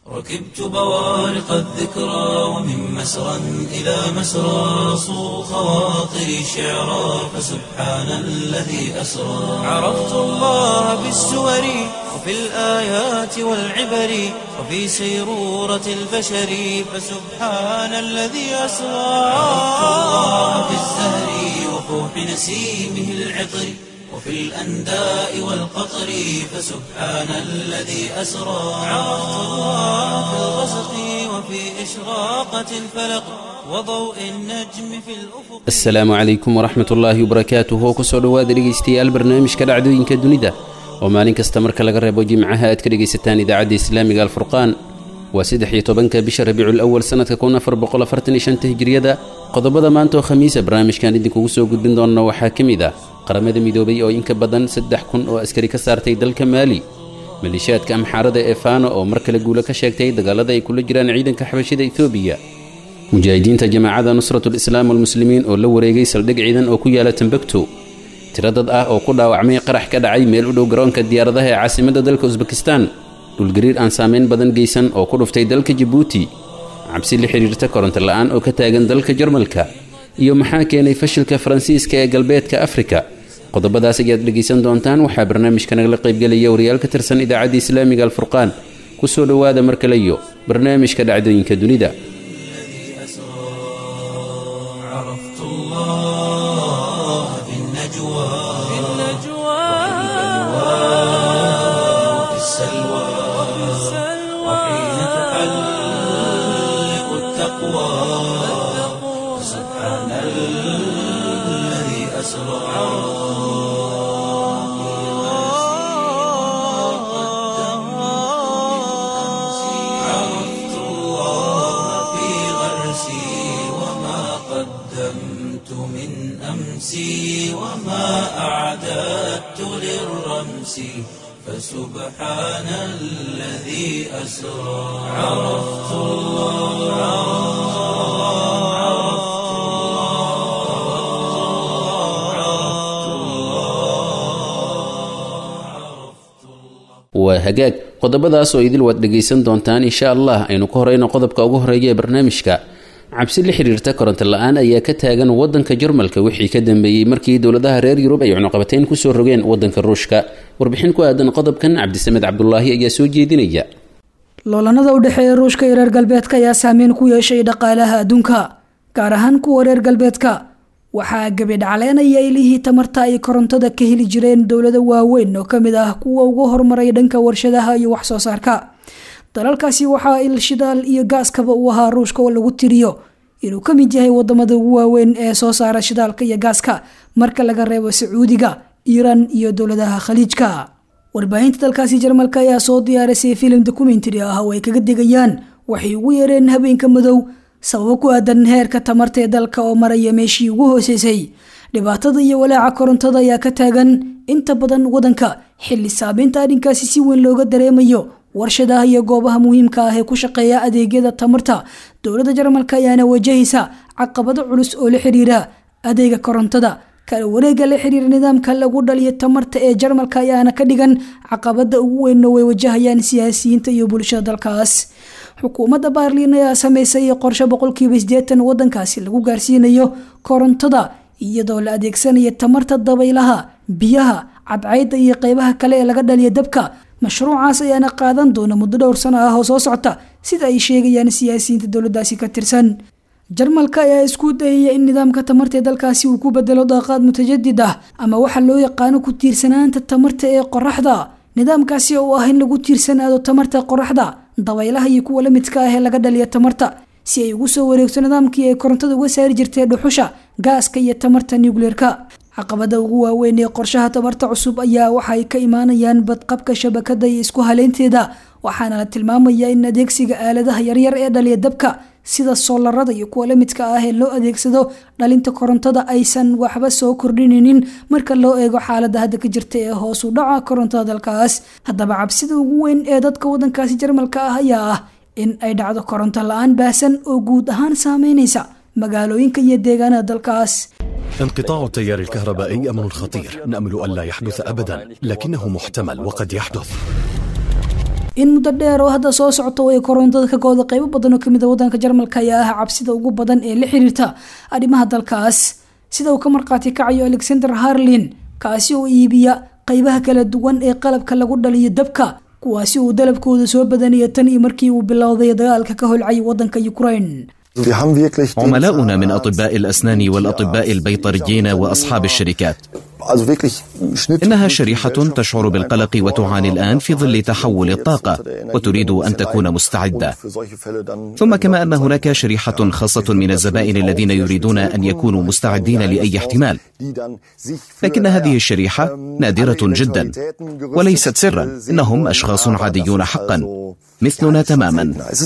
ركبت بوارق الذكرى ومن مسرى إلى مسرى صو خواطري شعرا فسبحان الذي أسرى عرفت الله بالسور وفي الآيات والعبر وفي سيرورة البشر فسبحان الذي أسرى عرفت الله بالزهر وفوح نسيمه العطر وفي الأنداء والقطر فسبحان الذي أسرى عرفت الله في الغسق وفي إشراقة الفلق وضوء النجم في الأفق asalaamu calaykum waraxmat ullaahi wabarakaatuh oo kusoo dhowaada dhegaystayaal barnaamijka dhacdooyinka dunida oo maalin kasta marka laga reebo jimcaha aad ka dhegaysataan idaacadda islaamiga alfurqaan waa saddex iyo tobanka bisha rabiicul awal sannadka kun afar boqol afartan iyo shanta hijriyada qodobada maanta oo khamiisa barnaamijkan idinkugu soo gudbin doonno waxaa ka mid ah qaramada midoobay oo in ka badan saddex kun oo askari ka saartay dalka maali maleeshiyaadka amxaarada ee faano oo mar kale guulo ka sheegtay dagaalada ay kula jiraan ciidanka xabashida etoobiya mujaahidiinta jamaacadda nusratul islaam walmuslimiin oo la wareegay saldhig ciidan oo ku yaala tambagto tiro dad ah oo ku dhaawacmay qarax ka dhacay meel u dhow garoonka diyaaradaha ee caasimadda dalka usbekistan dhulgariir aan saamayn badan geysan oo ku dhuftay dalka jabuuti cabsi la xidhiirta koronto la'aan oo ka taagan dalka jarmalka iyo maxaa keenay fashilka faransiiska ee galbeedka afrika qodobadaas ayaad dhegaysan doontaan waxaa barnaamijka nagala qaybgelaya wariyaal ka tirsan idaacadda islaamiga alfurqaan ku soo dhowaada mar kale iyo barnaamijka dhacdooyinka dunida عرفت الله في النجوى وفي السلوى وحين تحلق التقوى سبحان الذي أسرى عرفت الله في غرسي وما قدمت من أمسي وما أعددت للرمس فسبحان الذي أسرى عرفت الله عرفت الله عرفت الله waa hagaag qodobadaas oo idil waad dhegaysan doontaan insha allah aynu ka horeyno qodobka ugu horeeya ee barnaamijka cabsi la xiriirta koronto la-aan ayaa ka taagan wadanka jarmalka wixii ka dambeeyey markii dowladaha reer yurub ay cunuqabateyn kusoo rogeen wadanka ruushka warbixin ku aadan qodobkan cabdisamed cabdulaahi ayaa soo jeedinaya loolanada u dhexeeya ruushka iyo reer galbeedka ayaa saameyn ku yeeshay dhaqaalaha adduunka gaar ahaan kuwa reer galbeedka waxaa gebidhacleynaya ilihii tamarta ay korontada ka heli jireen dowlado waaweyn oo kamid ah kuwa ugu horumaray dhanka warshadaha iyo wax soo saarka dalalkaasi waxaa il shidaal iyo gaaskaba uu ahaa ruushka oo lagu tiriyo inuu ka mid yahay wadamada ugu waaweyn ee soo saara shidaalka iyo gaaska marka laga reebo sacuudiga iiraan iyo dowladaha khaliijka warbaahinta dalkaasi jarmalka ayaa soo diyaarisay filim dokumentary ah oo ay kaga digayaan waxay ugu yeereen habeenka madow sababo ku aadan heerka tamarta ee dalka oo maraya meeshii ugu hooseysay dhibaatada iyo walaaca korontada ayaa ka taagan inta badan wadanka xilli saameynta arrinkaasi si weyn looga dareemayo warshadaha iyo goobaha muhiimka ah ee ku shaqeeya adeegyada tamarta dowladda jarmalka ayaana wajahaysa caqabado culus oo la xiriira adeega korontada kala wareega la xiriira nidaamka lagu dhaliyo tamarta ee jarmalka ayaana ka dhigan caqabada ugu weynna way wajahayaan siyaasiyiinta iyo bulshada dalkaas xukuumadda baarliin ayaa sameysay qorshe boqolkiiba sideetan wadankaasi lagu gaarsiinayo korontada iyadoo la adeegsanayo tamarta dabaylaha biyaha cadcayda iyo qeybaha kale ee laga dhaliya dabka mashruucaas ayaana qaadan doona muddo dhowr sano ah oo soo socota sida ay sheegayaan siyaasiyiinta dowladaasi ka tirsan jarmalka ayaa isku dayaya in nidaamka tamarta ee dalkaasi uu ku bedelo daaqaad mutajadid ah ama waxa loo yaqaano ku tiirsanaanta tamarta ee qoraxda nidaamkaasi oo ah in lagu tiirsanaado tamarta qoraxda dabaylaha iyo kuwa la midka ah ee laga dhaliya tamarta si ay ugu soo wareegto nidaamkii ay korontada uga saari jirtay dhuxusha gaaska iyo tamarta nucleerka caqabada ugu waaweyn ee qorshaha tamarta cusub ayaa waxay ka imaanayaan badqabka shabakada iyo isku haleynteeda waxaana la tilmaamayaa in adeegsiga aaladaha yaryar ee dhaliya dabka sida soolarada iyo kuwa la midka ah ee loo adeegsado dhalinta korontada aysan waxba soo kordhinaynin marka loo eego xaalada hadda ka jirta ee hoos u dhaca korontada dalkaas haddaba cabsida ugu weyn ee dadka wadankaasi jarmalka ah ayaa ah in ay dhacdo koronto la-aan baahsan oo guud ahaan saameynaysa magaalooyinka iyo deegaanada dalkaas انقطاع التيار الكهربائي أمر خطير نأمل ألا يحدث أبدا لكنه محتمل وقد يحدث in muddo dheer oo hadda soo socto ay korontada ka gooda qeybo badan oo kamid a wadanka jarmalka ayaa ah cabsida ugu badan ee la xiriirta arrimaha dalkaas sida uu ka markhaati kacayo alexander harlin kaasi oo iibiya qeybaha kala duwan ee qalabka lagu dhaliyo dabka kuwaasi uu dalabkooda soo badanaya tan iyo markii uu bilowday dagaalka ka holcay wadanka ukraine عملاؤنا من أطباء الأسنان والأطباء البيطريين وأصحاب الشركات إنها شريحة تشعر بالقلق وتعاني الآن في ظل تحول الطاقة وتريد أن تكون مستعدة ثم كما أن هناك شريحة خاصة من الزبائن الذين يريدون أن يكونوا مستعدين لأي احتمال لكن هذه الشريحة نادرة جدا وليست سرا إنهم أشخاص عاديون حقا مثلنا تماما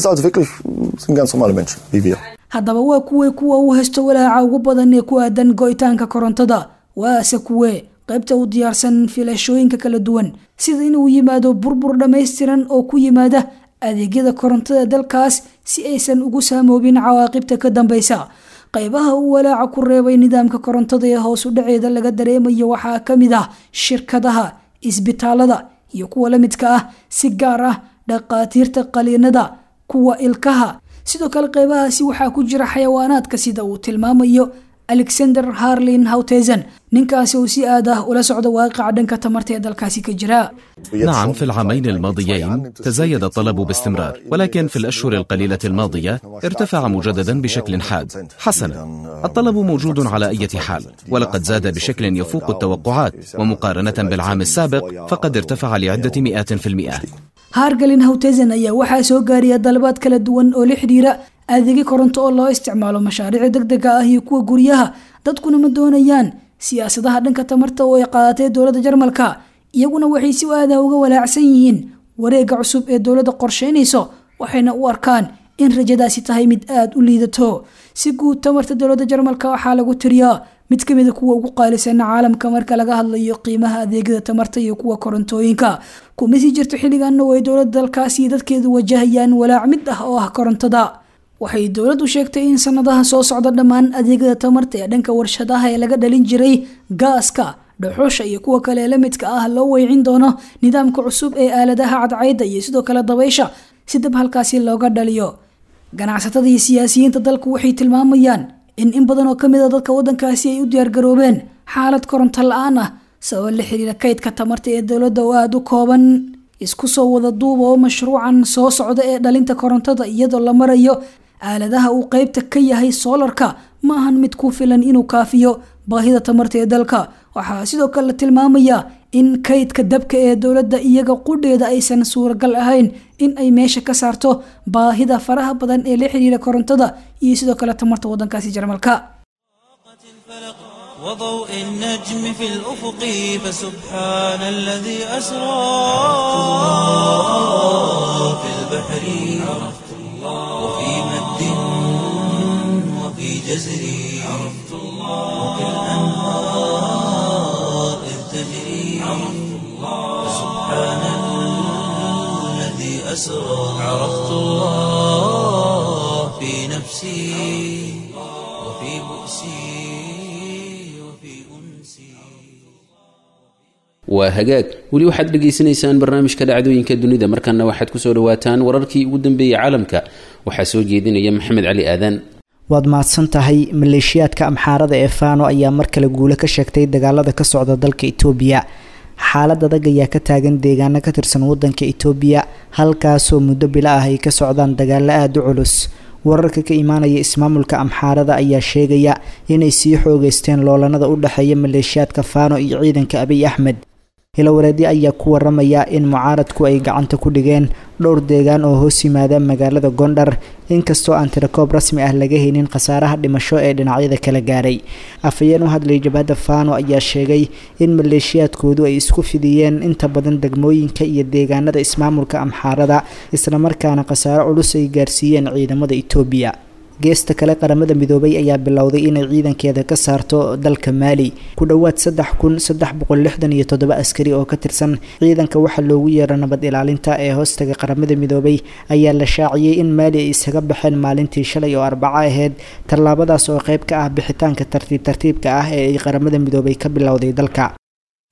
haddaba waa kuwee kuwa uu haysto walaaca ugu badan ee ku aadan go-itaanka korontada waase kuwee qaybta u diyaarsan filashooyinka kala duwan sida inuu yimaado burbur dhammaystiran oo ku yimaada adeegyada korontada dalkaas si aysan ugu saamoobin cawaaqibta ka dambeysa qaybaha uu walaaca ku reebay nidaamka korontada ee hoos u dhaceeda laga dareemayo waxaa ka mid ah shirkadaha isbitaalada iyo kuwa la midka ah si gaar ah dhaqaatiirta qaliinada kuwa ilkaha sidoo kale qeybahaasi waxaa ku jira xayawaanaadka sida uu tilmaamayo alexander harlin hawtezen ninkaasi uu si aad ah ula socdo waaqica dhanka tamarta ee dalkaasi ka jira نعم في العامين الماضيين تزايد الطلب باستمرار ولكن في الأشهر القليلة الماضية ارتفع مجددا بشكل حاد حسنا الطلب موجود على أي حال ولقد زاد بشكل يفوق التوقعات ومقارنة بالعام السابق فقد ارتفع لعدة مئات في المئة hargalin hawtezen ayaa waxaa soo gaariya dalabaad kala duwan oo la xidhiira adeegyo koronto oo loo isticmaalo mashaariica degdega ah iyo kuwa guryaha dadkuna ma doonayaan siyaasadaha dhanka tamarta oo ay qaadatay dowladda jarmalka iyaguna waxay si aada uga walaacsan yihiin wareega cusub ee dowladda qorsheynayso waxayna u arkaan in rajadaasi tahay mid aada u liidato si guud tamarta dowladda jarmalka waxaa lagu tiriyaa mid ka mida kuwa ugu qaalisan caalamka marka laga hadlayo qiimaha adeegyada tamarta iyo kuwa korontooyinka kuma sii jirto xilliganna oo ay dowladda dalkaasi iyo dadkeedu wajahayaan walaac mid ah oo ah korontada waxay dowladdu sheegtay in sanadaha soo socda dhammaan adeegyada tamarta ee dhanka warshadaha ee laga dhalin jiray gaaska dhuxusha iyo kuwa kale ee la midka ah loo weycin doono nidaamka cusub ee aaladaha cadcayda iyo sidoo kale dabaysha si dab halkaasi looga dhaliyo ganacsatada iyo siyaasiyiinta dalku waxay tilmaamayaan in in badan oo kamid a dadka wadankaasi ay u diyaargaroobeen xaalad koronto la-aan ah sababa la xiriira kaydka tamarta ee dowladda oo aada u kooban isku soo wada duuba oo mashruucan soo socda ee dhalinta korontada iyadoo la marayo aaladaha uu qeybta ka yahay soolarka ma ahan mid ku filan inuu kaafiyo baahida tamarta ee dalka waxaa sidoo kale la tilmaamayaa in kaydka dabka ee dowladda iyaga qudheeda aysan suuragal ahayn in ay meesha ka saarto baahida faraha badan ee la xiriira korontada iyo sidoo kale tamarta wadankaasi jarmalka وضوء النجم في الأفق فسبحان الذي أسرى في البحر عرفت الله وفي مد وفي جزر عرفت الله وفي الأنهار إذ تجري عرفت الله فسبحان الذي أسرى عرفت الله في نفسي وفي بؤسي وفي أنسي waa hagaag weli waxaad dhegaysanaysaan barnaamijka dhacdooyinka dunida markana waxaad kusoo dhawaataan wararkii ugu dambeeyey caalamka waxaa soo jeedinaya maxamed cali aadan waad mahadsan tahay maleeshiyaadka amxaarada ee faano ayaa mar kale guulo ka sheegtay dagaalada ka socda dalka itoobiya xaalad adag ayaa ka taagan deegaano ka tirsan wadanka itoobiya halkaasoo muddo bilo ah ay ka socdaan dagaalo aada u culus wararka ka imaanaya ismaamulka amxaarada ayaa sheegaya inay sii xoogeysteen loolanada u dhexeeya maleeshiyaadka faano iyo ciidanka abiy axmed hilowareedyo ayaa ku waramaya in mucaaradku ay gacanta ku dhigeen dhowr deegaan oo hoos yimaada magaalada gondhar inkastoo aan tirakoob rasmi ah laga haynin khasaaraha dhimasho ee dhinacyada kala gaaray afhayeen u hadlay jabhadda faano ayaa sheegay in maleeshiyaadkoodu ay isku fidiyeen inta badan degmooyinka iyo deegaanada ismaamulka amxaarada islamarkaana khasaaro culus ay gaarsiiyeen ciidamada itoobiya geesta kale qaramada midoobay ayaa bilowday inay ciidankeeda ka saarto dalka maali ku dhowaad saddex kun saddex boqol lixdan iyo toddoba askari oo ka tirsan ciidanka waxaa loogu yeero nabad ilaalinta ee hoostaga qaramada midoobay ayaa la shaaciyey in maali ay isaga baxeen maalintii shalay oo arbaco aheyd tallaabadaas oo qeyb ka ah bixitaanka tartiib tartiibka ah ee ay qaramada midoobay ka bilowday dalka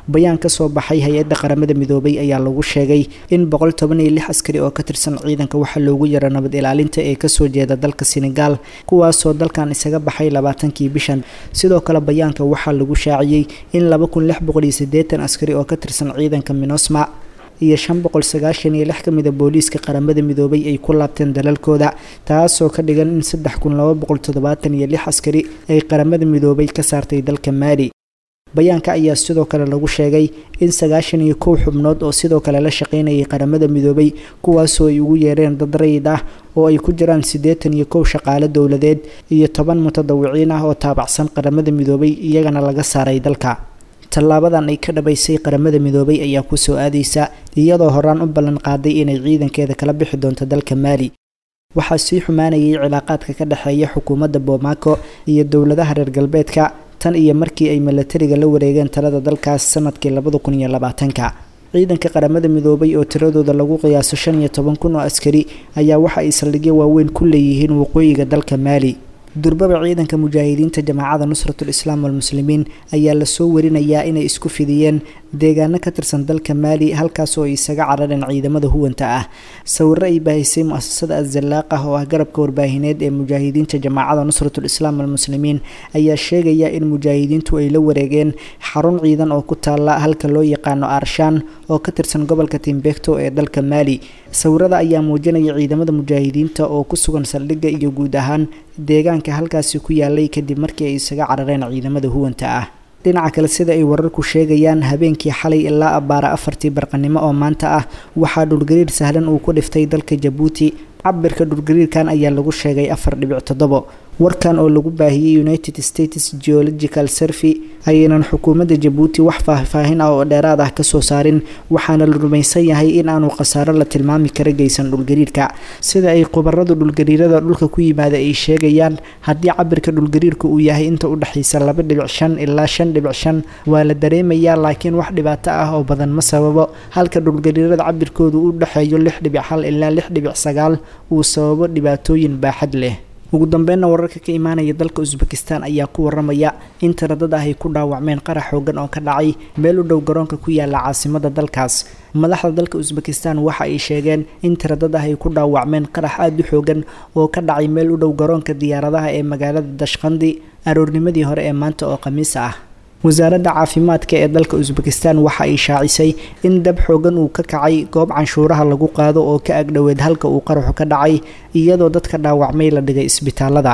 bayaan ka soo baxay hay-adda qaramada midoobay ayaa lagu sheegay in boqol toban iyo lix askari oo ka tirsan ciidanka waxaa loogu yara nabad ilaalinta ee kasoo jeeda dalka senegal kuwaasoo dalkan isaga baxay labaatankii bishan sidoo kale bayaanka waxaa lagu shaaciyey in laba kun lix boqol iyo siddeetan askari oo ka tirsan ciidanka minosma iyo shan boqol sagaashan iyo lix ka mida booliiska qaramada midoobay ay ku laabteen dalalkooda taasoo ka dhigan in saddex kun laba boqol toddobaatan iyo lix askari ay qaramada midoobay ka saartay dalka maali bayaanka ayaa sidoo kale lagu sheegay in sagaashan iyo kow xubnood oo sidoo kale la shaqaynayay qaramada midoobay kuwaasoo ay ugu yeereen dad rayid ah oo ay ku jiraan siddeetan iyo kow shaqaale dowladeed iyo toban mutadawiciin ah oo taabacsan qaramada midoobay iyagana laga saaray dalka tallaabadan ay ka dhabaysay qaramada midoobay ayaa kusoo aadaysa iyadoo horaan u ballan qaaday inay ciidankeeda kala bixi doonto dalka maali waxaa sii xumaanayay cilaaqaadka ka dhexeeya xukuumadda boomaaco iyo dowladaha reer galbeedka tan iyo markii ay milatariga la wareegeen talada dalkaas sanadkii labada kun iyo labaatanka ciidanka qaramada midoobay oo tiradooda lagu qiyaaso shan iyo toban kun oo askari ayaa waxa ay saldhigyo waaweyn ku leeyihiin waqooyiga dalka maali durbaba ciidanka mujaahidiinta jamaacada nusratul islaam walmuslimiin ayaa lasoo warinayaa inay isku fidiyeen deegaano ka tirsan dalka maali halkaasoo ay isaga carareen ciidamada huwanta ah sawiro ay baahisay mu-asasada azalaaq ah oo ah garabka warbaahineed ee mujaahidiinta jamaacada nusratul islaam walmuslimiin ayaa sheegaya in mujaahidiintu ay la wareegeen xarun ciidan oo ku taala halka loo yaqaano arshaan oo ka tirsan gobolka timbekto ee dalka maali sawirada ayaa muujinaya ciidamada mujaahidiinta oo ku sugan saldhigga iyo guud ahaan deegaanka halkaasi ku yaalay kadib markii ay isaga carareen ciidamada huwanta ah dhinaca kale sida ay wararku sheegayaan habeenkii xalay ilaa abbaara afartii barqanimo oo maanta ah waxaa dhulgariir sahlan uu ku dhiftay dalka jabuuti cabirka dhulgariirkan ayaa lagu sheegay afar dhibic toddobo warkan oo lagu baahiyey united states geological survey ayaynan xukuumadda jabuuti wax faahfaahin ah oo dheeraad ah kasoo saarin waxaana la rumaysan yahay in aanu khasaaro la tilmaami kara geysan dhulgariirka sida ay khubaradu dhulgariirada dhulka ku yimaada ay sheegayaan haddii cabirka dhulgariirka uu yahay inta u dhexaysa laba dhibic shan ilaa shan dhibic shan waa la dareemayaa laakiin wax dhibaato ah oo badan ma sababo halka dhulgariirada cabirkoodu u dhexeeyo lix dhibic hal ilaa lix dhibic sagaal uu sababo dhibaatooyin baaxad leh ugu dambeynna wararka ka imaanaya dalka usbekistan ayaa ku waramaya in tiradad ah ay ku dhaawacmeen qarax xoogan oo ka dhacay meel u dhow garoonka ku yaala caasimada dalkaas madaxda dalka usbekistan waxa ay sheegeen in tiradad ah ay ku dhaawacmeen qarax aada u xoogan oo ka dhacay meel u dhow garoonka diyaaradaha ee magaalada dashqandi aroornimadii hore ee maanta oo khamiis ah wasaaradda caafimaadka ee dalka usbekistan waxa ay shaacisay in dab xoogan uu ka kacay goob canshuuraha lagu qaado oo ka agdhoweed halka uu qaraxu ka dhacay iyadoo dadka dhaawacmay la dhigay isbitaalada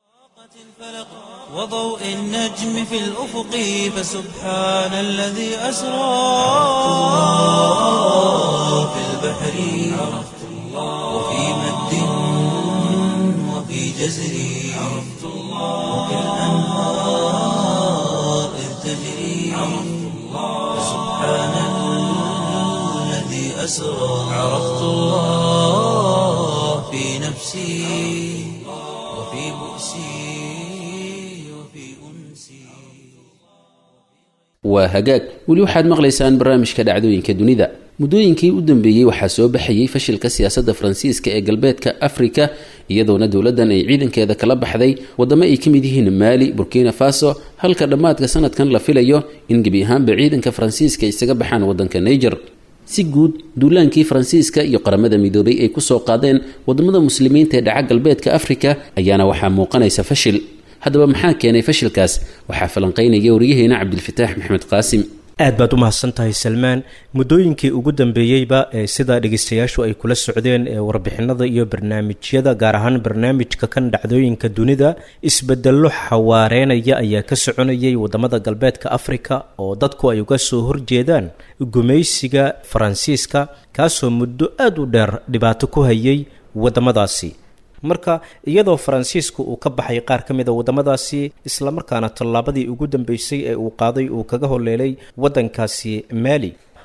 وضوء النجم في الأفق فسبحان الذي أسرى في البحر عرفت الله وفي مد وفي جزر عرفت الله وفي الأنهار إذ تجري عرفت الله فسبحان الذي أسرى عرفت الله في نفسي وفي بؤسي وفي أنسي waa hagaag weli waxaad maqlaysaan barnaamijka dhacdooyinka dunida muddooyinkii u dambeeyey waxaa soo baxayey fashilka siyaasadda faransiiska ee galbeedka afrika iyadoona dowladdan ay ciidankeeda kala baxday waddamo ay ka mid yihiin maali burkina faso halka dhammaadka sanadkan la filayo in gebi ahaanba ciidanka faransiiska isaga baxaan waddanka niger si guud duulaankii faransiiska iyo qaramada midoobay ay kusoo qaadeen waddamada muslimiinta ee dhaca galbeedka afrika ayaana waxaa muuqanaysa fashil haddaba maxaa keenay fashilkaas waxaa falanqaynaya wariyaheena cabdilfataax maxmed qaasim aad baad u mahadsan tahay salmaan muddooyinkii ugu dambeeyeyba ee sida dhegeystayaashu ay kula socdeen ee warbixinada iyo barnaamijyada gaar ahaan barnaamijka kan dhacdooyinka dunida isbedello xawaareynaya ayaa ka soconayay wadamada galbeedka afrika oo dadku ay uga soo horjeedaan gumaysiga faransiiska kaasoo muddo aada u dheer dhibaato ku hayay wadamadaasi marka iyadoo faransiisku uu ka baxay qaar ka mid a waddamadaasi islamarkaana tallaabadii ugu dambeysay ee uu qaaday uu kaga holeelay waddankaasi maali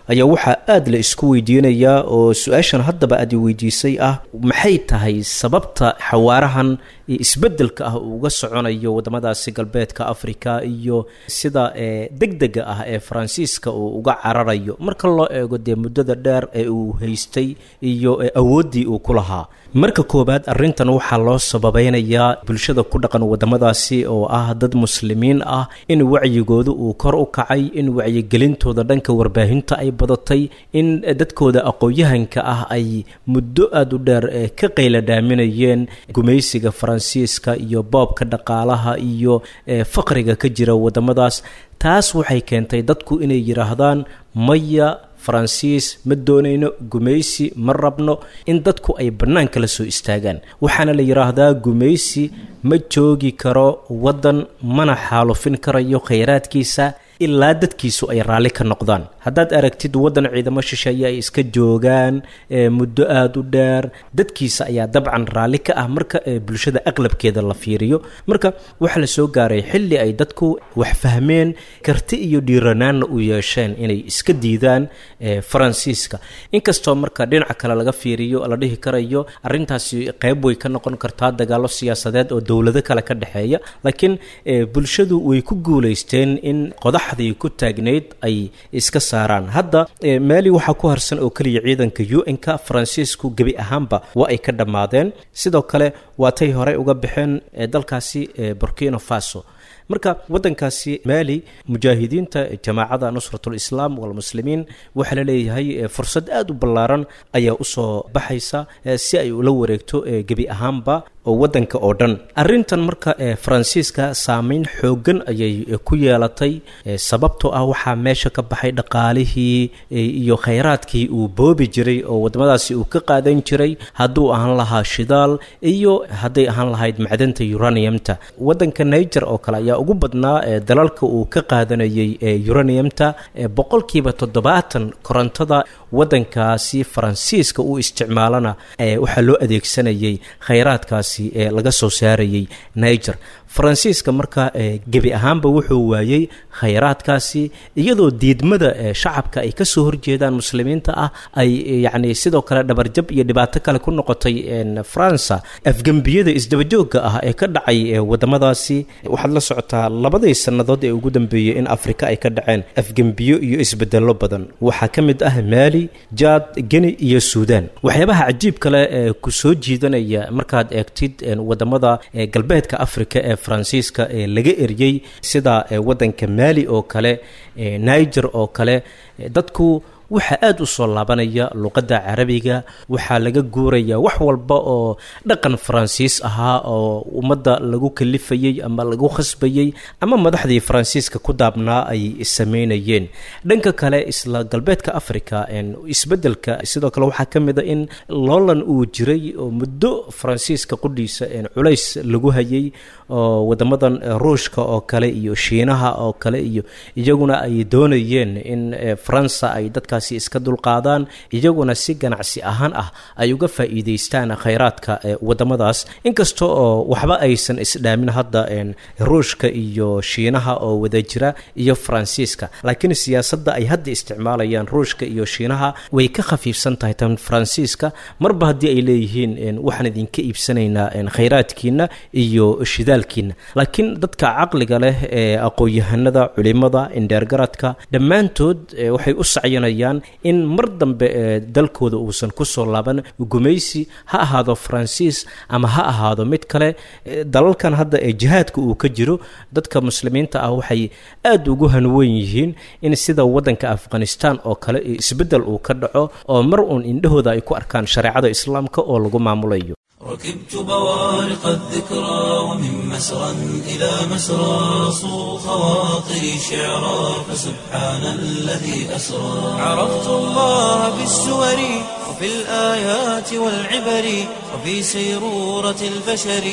ayaa waxaa aada la isku weydiinayaa oo su-aashan haddaba aad i weydiisay ah maxay tahay sababta xawaarahan isbeddelka ah uu uga soconayo waddamadaasi galbeedka africa iyo sida deg dega ah ee faransiiska uu uga cararayo marka loo eego dee muddada dheer ee uu haystay iyo awooddii uu ku lahaa marka koowaad arrintan waxaa loo sababeynayaa bulshada ku dhaqan waddamadaasi oo ah dad muslimiin ah in wacyigooda uu kor u kacay in wacyigelintooda dhanka warbaahinta ay badatay in dadkooda aqoon-yahanka ah ay muddo aada u dheer ka qayladhaaminayeen gumaysiga faransiiska iyo boobka dhaqaalaha iyo faqriga ka jira waddamadaas taas waxay keentay dadku inay yidhaahdaan maya faransiis ma doonayno gumaysi ma rabno in dadku ay bannaanka la soo istaagaan waxaana la yidhaahdaa gumaysi ma joogi karo waddan mana xaalufin karayo khayraadkiisa ilaa dadkiisu ay raalli ka noqdaan haddaad aragtid waddan ciidamo shisheeye ay iska joogaan muddo aada u dheer dadkiisa ayaa dabcan raalli ka ah marka bulshada aqlabkeeda la fiiriyo marka waxaa la soo gaaray xilli ay dadku wax fahmeen karti iyo dhiiranaanna u yeesheen inay iska diidaan faransiiska inkastoo marka dhinaca kale laga fiiriyo la dhihi karayo arrintaasi qeyb way ka noqon kartaa dagaallo siyaasadeed oo dowlado kale ka dhexeeya laakiin bulshadu way ku guulaysteen in qodaxdii ku taagnayd ay iska saaraan hadda maali waxaa ku harsan oo keliya ciidanka u n-ka faransiisku gebi ahaanba waa ay ka dhammaadeen sidoo kale waatay horey uga baxeen dalkaasi burkina faso marka waddankaasi maali mujaahidiinta jamaacada nusratul islaam walmuslimiin waxaa la leeyahay fursad aada u ballaaran ayaa usoo baxaysa si ay ula wareegto gebi ahaanba oo waddanka oo dhan arrintan marka faransiiska saameyn xooggan ayay ku yeelatay sababtoo ah waxaa meesha ka baxay dhaqaalihii iyo khayraadkii uu boobi jiray oo waddamadaasi uu ka qaadan jiray hadduu ahaan lahaa shidaal iyo hadday ahaan lahayd macdanta uraniumta waddanka niger oo kale ayaa ugu badnaa dalalka uu ka qaadanayay uraniumta boqolkiiba toddobaatan korontada waddankaasi faransiiska uu isticmaalana waxaa loo adeegsanayay khayraadkaasi ee laga soo saarayay niger faransiiska marka gebi ahaanba wuxuu waayey khayraadkaasi iyadoo diidmada shacabka ay kasoo horjeedaan muslimiinta ah ay yacni sidoo kale dhabarjab iyo dhibaato kale ku noqotay faransa afgembiyada isdabajooga ah ee ka dhacay wadamadaasi waxaad la socotaa labadii sannadood ee ugu dambeeyey in afrika ay ka dhaceen afgembiyo iyo isbedelo badan waxaa ka mid ah maali jaad geni iyo suudan waxyaabaha cajiib kale ee ku soo jiidanaya markaad eegtid wadamada galbeedka afrika ee faransiiska ee laga eryey sida waddanka maali oo kale niger oo kale dadku waxaa aada u soo laabanaya luqadda carabiga waxaa laga guuraya wax walba oo dhaqan faransiis ahaa oo ummadda lagu kalifayey ama lagu khasbayey ama madaxdii faransiiska ku daabnaa ay sameynayeen dhanka kale isla galbeedka africa isbedelka sidoo kale waxaa ka mid a in loolan uu jiray oo muddo faransiiska qudhiisa culays lagu hayay oo wadamadan ruushka oo kale iyo shiinaha oo kale iyo iyaguna ay doonayeen in faransa ay dadkaas iska dulqaadaan iyaguna si ganacsi ahaan ah ay uga faa'iidaystaan khayraadka wadamadaas inkasta oo waxba aysan isdhaamin hadda ruushka iyo shiinaha oo wada jira iyo faransiiska laakiin siyaasadda ay hadda isticmaalayaan ruushka iyo shiinaha way ka khafiifsan tahay tan faransiiska marba haddii ay leeyihiin waxaan idinka iibsanaynaa khayraadkiina iyo shidaalkiina laakiin dadka caqliga leh ee aqoon-yahanada culimada indheergaradka dhammaantood waxay u sacyanayaan in mar dambe dalkooda uusan kusoo laaban gumaysi ha ahaado faransiis ama ha ahaado mid kale dalalkan hadda ee jihaadka uu ka jiro dadka muslimiinta ah waxay aada ugu hanweyn yihiin in sida waddanka afghanistan oo kale isbeddel uu ka dhaco oo mar uun indhahooda ay ku arkaan shareecada islaamka oo lagu maamulayo ركبت بوارق الذكرى ومن مسرى إلى مسرى صو خواطري شعرا فسبحان الذي أسرى عرفت الله بالسور وفي الآيات والعبر وفي سيرورة البشر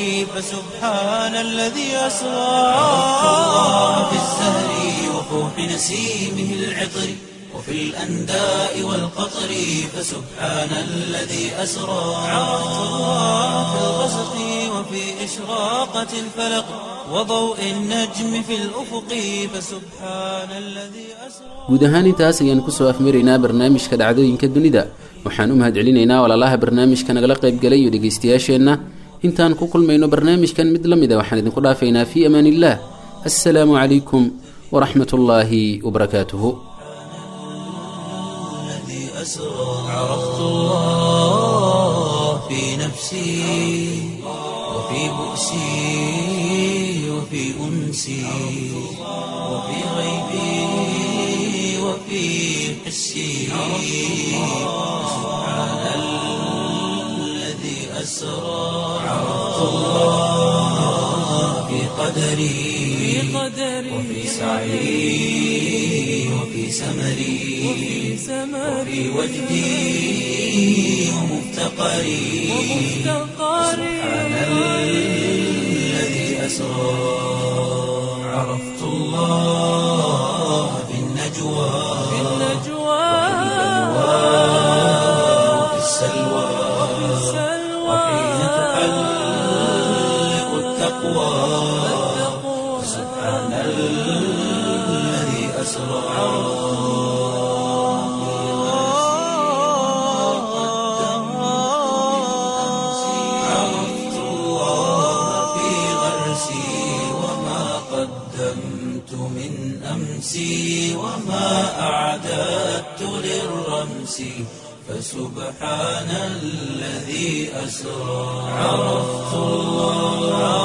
فسبحان الذي أسرى عرفت الله في الزهر وفوح نسيمه العطر وفي الأنداء والقطر فسبحان الذي أسرى عرفت الله في الغسق وفي إشراقة الفلق وضوء النجم في الأفق فسبحان الذي أسرى guud ahaan intaas ayaan kusoo afmaraynaa barnaamijka dhacdooyinka dunida waxaan u mahadcelinaynaa walaalaha barnaamijka nagala qaybgalay iyo dhegaystayaasheenna intaan ku kulmayno barnaamijkan mid la mid a waxaan idinku dhaafaynaa fii amaan illah assalaamu calaykum waraxmat ullaahi wabarakaatuhu الذي أسرى عرفت الله في نفسي وفي بؤسي وفي أنسي وفي غيبي وفي حسي سبحان الذي أسرى عرفت الله في قدري وفي سعي وفي سمري وفي وجدي ومفتقري سبحان الذي أسرى عرفت الله في النجوى وفي السلوى وحين تحلق التقوى سبحان الذي أسرى عرفت الله في غرسي وما قدمت من أمسي وما أعددت للرمس فسبحان الذي أسرى عرفت الله